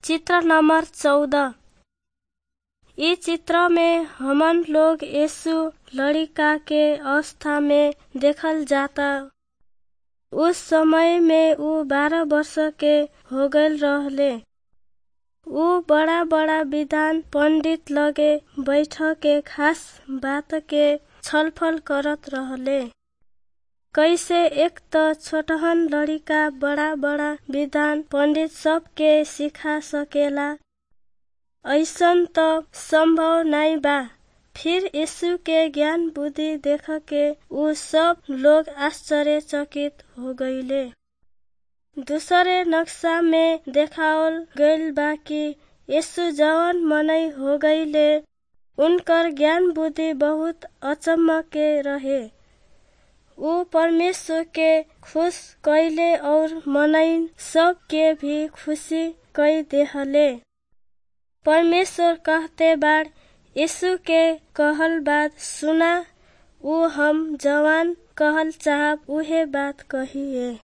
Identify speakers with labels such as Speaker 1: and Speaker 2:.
Speaker 1: चित्र नंबर चौदह इ चित्र में हमन लोग यीशु लड़का के अवस्था में देखल जाता उस समय में ऊ बारह वर्ष के हो गईल रहले ऊ बड़ा बड़ा विद्वान पंडित लगे बैठ के खास बात के छलफल करत रहले कैसे एक त छोटहन लड़का बड़ा बड़ा विद्वान पंडित सब के सिखा सकेला ऐसन त संभव नाई बा फिर यीशु के ज्ञान बुद्धि देख के ऊ सब लोग आश्चर्यचकित हो गईले दूसरे नक्शा में देखावल गईल बा कि यीशु जवन मनई हो गईले उनकर ज्ञान बुद्धि बहुत अचम्म के रहे ऊ परमेश्वर के खुश कैले और मनई सब के भी खुशी कई देहले परमेश्वर कहते बाड़ यीशु के कहल बात सुना ऊ हम जवान कहल चाहब उहे बात कहिए